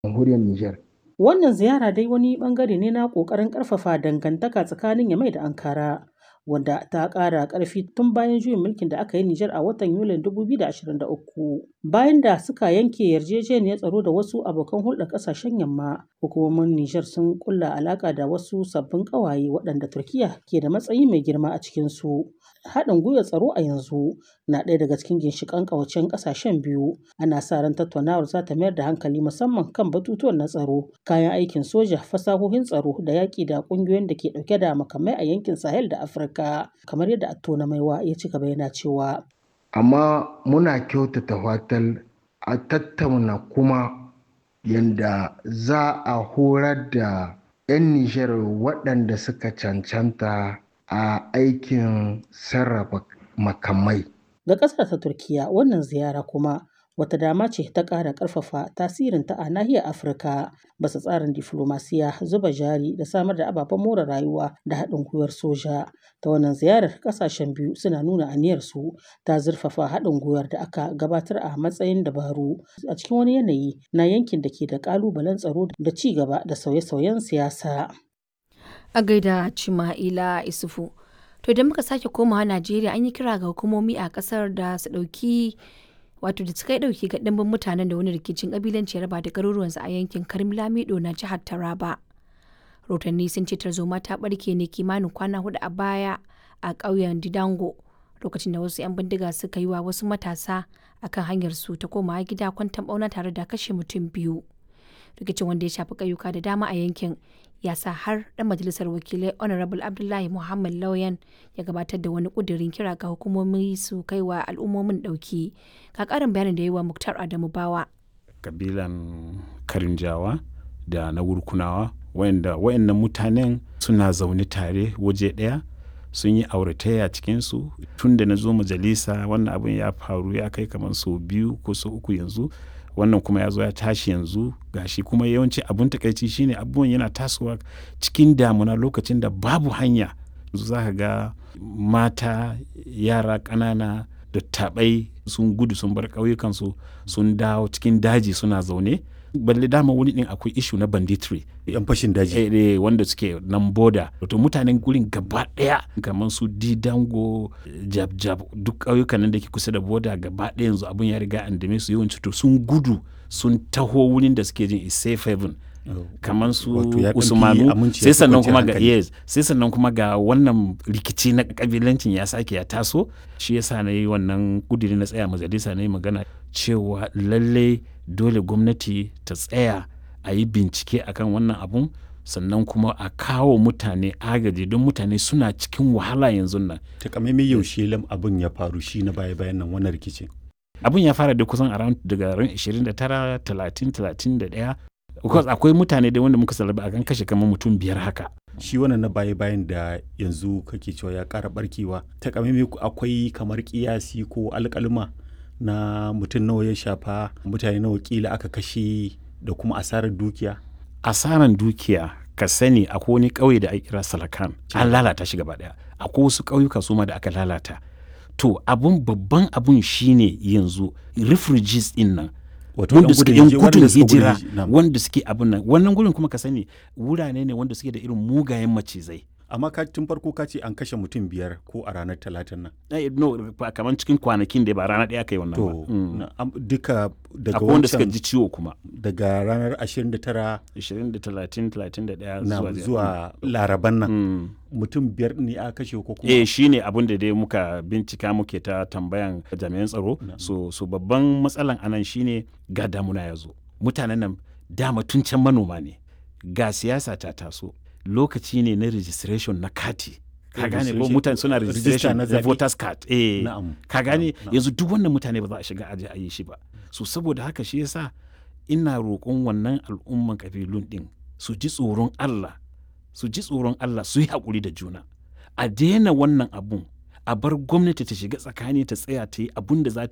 jamhuriyar Nijar. Wannan ziyara dai wani bangare ne na ƙoƙarin ƙarfafa dangantaka tsakanin Yamai da Ankara, wanda ta ƙara ƙarfi tun bayan juyin mulkin da aka yi Nijar a watan Yulin 2023. Bayan da suka yanke yarjejeniyar tsaro da wasu abokan hulɗar ƙasashen Yamma, hukumomin Nijar sun ƙulla alaƙa da wasu sabbin ƙawaye waɗanda Turkiyya ke da matsayi mai girma a cikinsu. Haɗin gwiwar tsaro a yanzu na ɗaya daga cikin ginshiƙan ƙawancen ƙasashen biyu. Ana sa ran tattaunawar za ta mayar da hankali musamman kan batutuwan na tsaro, kayan aikin soja, fasahohin tsaro da yaƙi da ƙungiyoyin da ke ɗauke da makamai a yankin Sahel da Afirka, kamar yadda Attona Maiwa ya ci gaba yana cewa. Amma muna kyautata fatan a tattauna kuma yanda za a horar da 'yan Nijar waɗanda suka cancanta a aikin sarrafa makamai. Ga ƙasar ta Turkiyya wannan ziyara kuma wata dama ce ta ƙara ƙarfafa tasirinta a nahiyar Afirka bisa tsarin diflomasiya, zuba jari da samar da ababen more rayuwa da haɗin gwiwar soja. Ta wannan ziyarar ƙasashen biyu suna nuna aniyarsu ta zurfafa haɗin gwiwar da aka gabatar a matsayin dabaru a cikin wani yanayi na yankin da ke da ƙalubalen tsaro da ci gaba da sauye-sauyen siyasa. A gaida Cima'ila Isufu. To idan muka sake komawa Najeriya an yi kira ga hukumomi a kasar da su ɗauki wato da suka yi ɗauki ga ɗimbin mutanen da wani rikicin ƙabilanci ya raba da garuruwansu a yankin Karim Lamido na jihar Taraba. Rotanni sun ce tarzoma ta ɓarke ne kimanin kwana hudu a baya a ƙauyen Didango lokacin da wasu 'yan bindiga suka yi wa wasu matasa akan hanyar su ta komawa gida kwantan ɓauna tare da kashe mutum biyu. Rikicin wanda ya shafi ƙauyuka da dama a yankin ya sa har ɗan majalisar wakilai honorable abdullahi muhammad lauyan ya gabatar da wani ƙudurin kira ga hukumomi su kai wa al'ummomin ɗauki ga ƙarin bayanin da yi wa muktar adamu bawa kabilan karinjawa da na wurkunawa wayanda wayannan mutanen suna zaune tare waje ɗaya sun yi auratayya cikinsu tun da na zo majalisa wannan abin ya faru ya kai kamar sau biyu ko sau uku yanzu wannan kuma ya zo ya tashi yanzu gashi kuma yawanci abun takaici shine abubuwan yana tasowa cikin damuna lokacin da babu hanya za ka ga mata yara ƙanana da taɓai sun gudu sun bar ƙauyukansu sun dawo cikin daji suna zaune balle dama wani din akwai ishu na banditry yan fashin daji eh, eh, wanda suke nan boda to mutanen gurin gaba daya kamar su didango jab jab duk ƙauyukan nan da ke kusa da boda gaba daya yanzu abun ya riga an dame su yawanci to sun gudu sun taho wurin da suke jin is safe haven kamar su usmanu sai sannan kuma ga yes sai sannan kuma ga wannan rikici na kabilancin ya sake ya taso shi yasa na yi wannan kudiri na tsaya majalisa na yi magana cewa lallai dole gwamnati ta tsaya a yi bincike akan wannan abun sannan kuma a kawo mutane agaji don mutane suna cikin wahala yanzu nan takamaimai yaushe lam abin ya faru shi na baya bayan nan wannan rikicin abin ya fara da kusan around daga ran 29 30 31 because akwai mutane da wanda muka salaba akan kashe kamar mutum biyar haka shi wannan na baya bayan da yanzu kake cewa ya kara barkewa takamaimai akwai kamar kiyasi ko alƙaluma na mutum nawa ya shafa mutane nawa kila aka kashe da kuma asarar dukiya asarar dukiya ka sani akwai wani ƙauye da ake kira salakan an lalata shi gaba daya akwai wasu ƙauyuka su ma da aka lalata to abun babban abun shine yanzu refugees din nan wanda suke yan gudun hijira wanda suke abun nan wannan gurin kuma ka sani wurare ne wanda suke da irin mugayen macizai amma ka tun farko ka ce an kashe mutum biyar ko a ranar talatin nan no kamar cikin kwanakin da ba rana ɗaya kai wannan ba duka daga wancan wanda suka ji ciwo kuma daga ranar 29 20 30 31 zuwa zuwa laraban nan mutum biyar ne a kashe ko kuma eh shine abin da dai muka bincika muke ta tambayan jami'an tsaro so so babban matsalan anan shine ga damuna ya zo mutanen nan dama tun can manoma ne ga siyasa ta taso lokaci ne na registration na kati ka gane ko mutane suna registration na voters card eh ka gane yanzu duk wannan mutane ba za a shiga aje a yi shi ba so saboda haka shi yasa ina roƙon wannan al'umman kabilun din su ji tsoron Allah su ji tsoron Allah su yi haƙuri da juna a daina wannan abun a bar gwamnati ta shiga tsakani ta tsaya ta yi abun da za ta